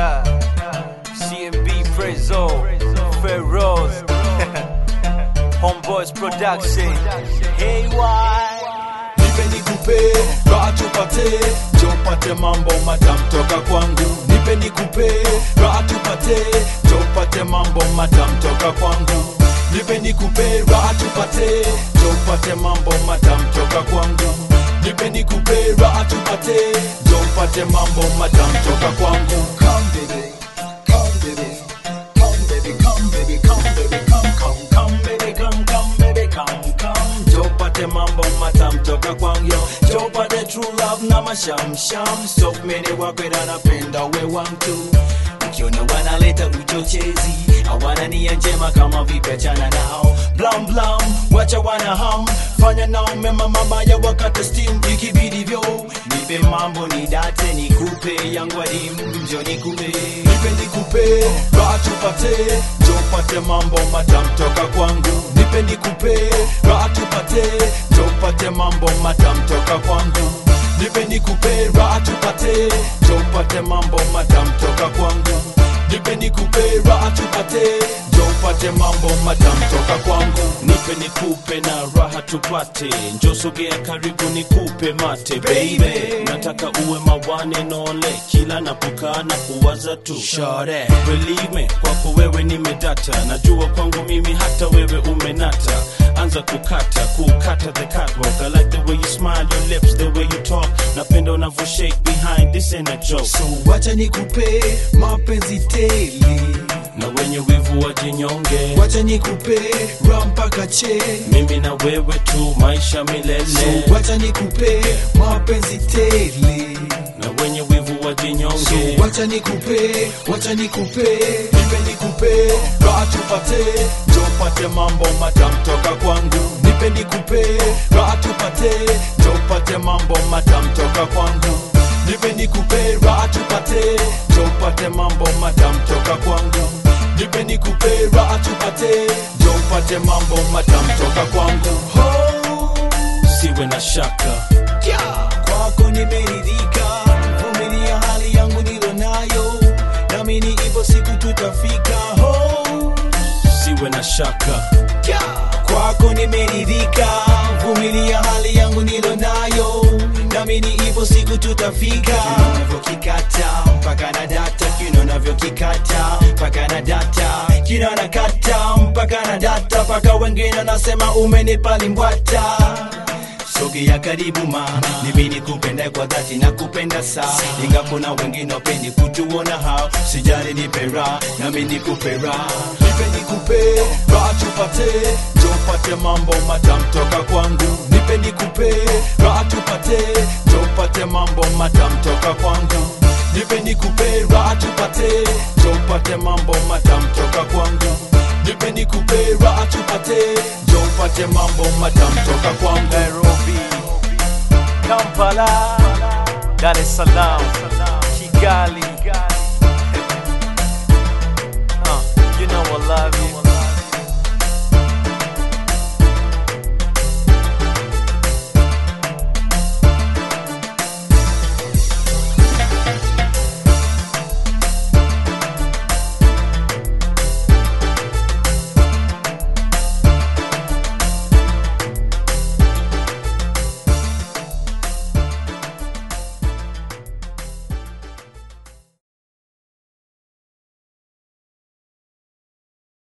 CMB Prezo, Ferroz, Homeboys Production. Hey, why? nipe nikupe raha tupate jopate mambo madam toka kwangu nipe nikupe raha tupate jopate mambo madam toka kwangu nipe nikupe raha tupate jopate mambo madam toka kwangu nipe nikupe raha tupate jopate mambo madam toka kwangu come baby come baby come baby come baby come baby come come come baby come come baby come come jopate mambo matam toka kwangu yo jopate true love na mashamsham so many wakwenda napenda we wantu ukiona wanaleta uchochezi hawana nia njema kama vipechana nao blam blam wacha wana ham fanya nao mema mabaya wakati steam ikibidivyo nipe mambo ni date nikupe yangu adimu njo nikupe nipe nikupe raha tupate jopate mambo matam toka kwangu nipe nikupe raha tupate jopate mambo matam toka kwangu nipe nikupe raha tupate jopate mambo matam toka kwangu nipe nikupe raha tupate jopate mambo matam toka kwangu nipe nikupe na raha tupate njosogea karibu nikupe mate baby nataka uwe mawane nole kila napokaa na kuwaza tu Shore. believe me kwako wewe nimedata najua kwangu mimi hata wewe umenata anza kukata kukata the catwalk I like the way you smile your lips the way you talk napenda unavyo shake behind this ain't a joke so wacha nikupe mapenzi tele na wenye wivu wajinyonge wacha nikupe raha mpaka che mimi na wewe tu maisha milele so wacha nikupe mapenzi tele na wenye wivu wajinyonge so wacha nikupe wacha nikupe nipe nikupe raha tupate jopate mambo matam toka kwangu nipe nikupe raha tupate jopate mambo matam toka kwangu nipe nikupe raha tupate jopate mambo matam toka kwangu nipe nikupe raha tupate jopate mambo matam toka kwangu oh. siwe na shaka Yeah, kwako nimeridhika, vumilia hali yangu nilo nayo, namini ipo siku tutafika. Oh, siwe na shaka yeah, kwako nimeridhika, vumilia hali yangu nilo nayo, namini ipo siku tutafika. Kiuno unavyokikata mpaka na data, kiuno unavyokikata mpaka na data, kiuno nakata mpaka na data, mpaka wengine nasema umenipa limbwata sogea karibu ma mimi nikupenda kwa dhati na kupenda saa ingapo na wengine wapendi kutuona hao sijali nipe raha nami nikupe raha nipe nikupe raha tupate jopate mambo matam toka kwangu nipe nikupe raha tupate jopate mambo matam toka kwangu nipe nikupe raha tupate jopate mambo matam toka kwangu nipe nikupe raha tupate jopate mambo matam toka kwangu Nairobi, Kampala, Dar es Salaam,